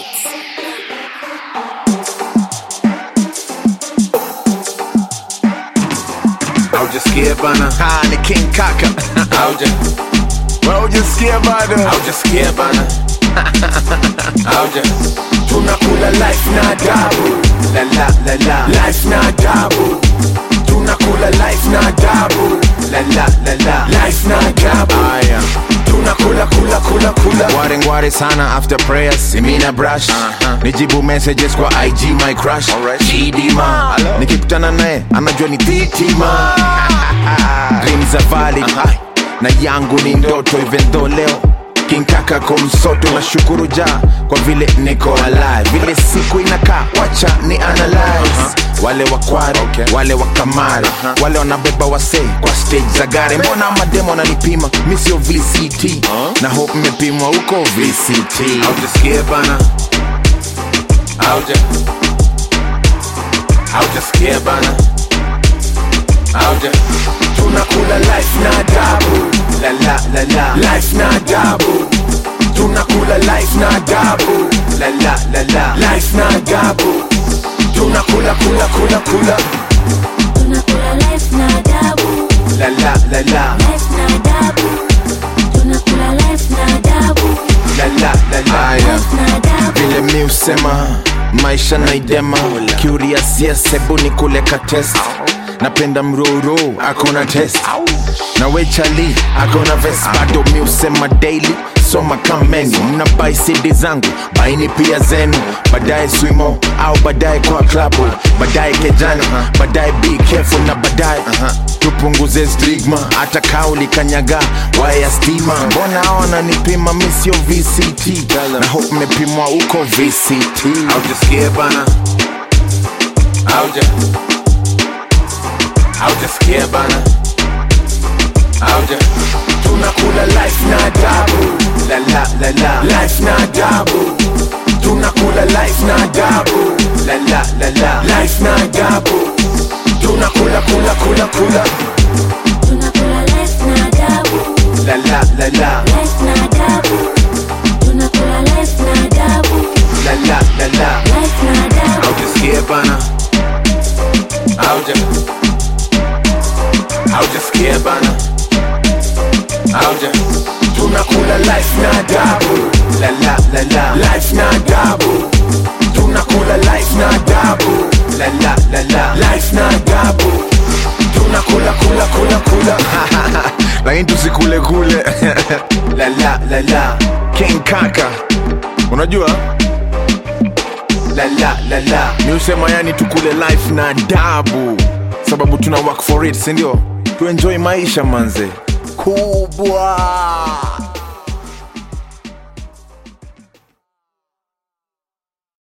beats. Haujasikia bana, Ah, ni King Kaka. hauja Haujasikia bado? haujasikia bana, hauja tunakula life na adabu la la la la life na adabu tunakula life na adabu la la la la life na adabu Aya. tunakula kula kula kula Ngware ngware sana after prayers simina brush Uh-huh. nijibu messages kwa IG my crush Alright. Chidima Hello. nikikutana naye anajua ni titima dreams are valid na yangu ni ndoto even though leo kinkaka komsoto na shukuru ja kwa vile niko alive vile siku inakaa wacha ni analyze wale wakware Okay. wale wakamare Uh-huh. wale wanabeba wasee kwa stage za gare mbona mademo wananipima mi sio vct na hope mmepimwa huko vct haujasikia bana, hauja haujasikia bana, hauja tunakula life na adabu la la la la life na adabu tunakula life na adabu la la la la life na adabu tunakula kula kula kula Tunakula life na adabu, la la la la life na adabu. Tunakula life na adabu, la la la la Aya. life na adabu. vile mi usema maisha naidema curious yes hebu ni kuleka test napenda mroro akona test na wechali akona vest bado mi usema daily soma kameni mna bai cd zangu baini pia zenu baadaye swimo au baadaye kwa klabu baadaye kejani baadaye be careful na baadaye tupunguze stigma hata kauli kanyaga waya stima mbona hao wananipima mi sio vct na hope mmepimwa huko vct haujasikia bana, hauja haujasikia bana, hauja tunakula life na adabu la la la la life na adabu tunakula life na adabu la la la la life na adabu tunakula kula kula kula Tunakula life na adabu, la la la la life na adabu. Tunakula life na adabu, la la la la life na adabu. haujasikia bana, hauja haujasikia bana, hauja tunakula life na adabu la la la la life na adabu tunakula life na adabu la la la la life na adabu tunakula kula kula kula lakini tusikule kule la la la la king kaka unajua la la la la ni usema yani tukule life na adabu sababu tuna work for it sindio tuenjoy maisha manze kubwa